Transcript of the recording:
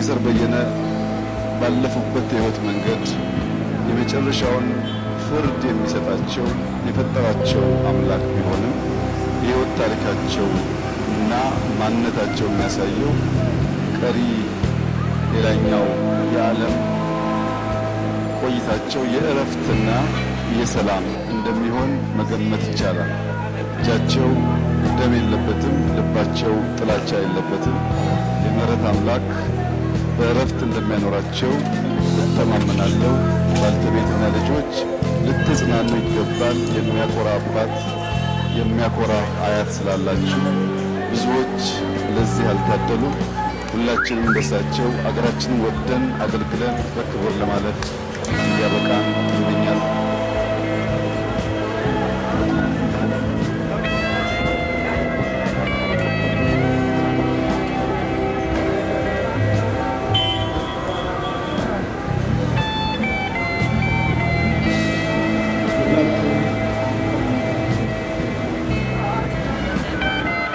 ፕሮፌሰር በየነ ባለፉበት የሕይወት መንገድ የመጨረሻውን ፍርድ የሚሰጣቸው የፈጠራቸው አምላክ ቢሆንም የሕይወት ታሪካቸው እና ማንነታቸው የሚያሳየው ቀሪ ሌላኛው የዓለም ቆይታቸው የእረፍትና የሰላም እንደሚሆን መገመት ይቻላል። እጃቸው ደም የለበትም፣ ልባቸው ጥላቻ የለበትም። የምሕረት አምላክ በእረፍት እንደሚያኖራቸው እተማመናለሁ። ባልተቤትና ልጆች ልትጽናኑ ይገባል። የሚያኮራ አባት፣ የሚያኮራ አያት ስላላችሁ ብዙዎች ለዚህ አልታደሉም። ሁላችንም እንደሳቸው አገራችንን ወደን አገልግለን በክብር ለማለፍ እንዲያበቃን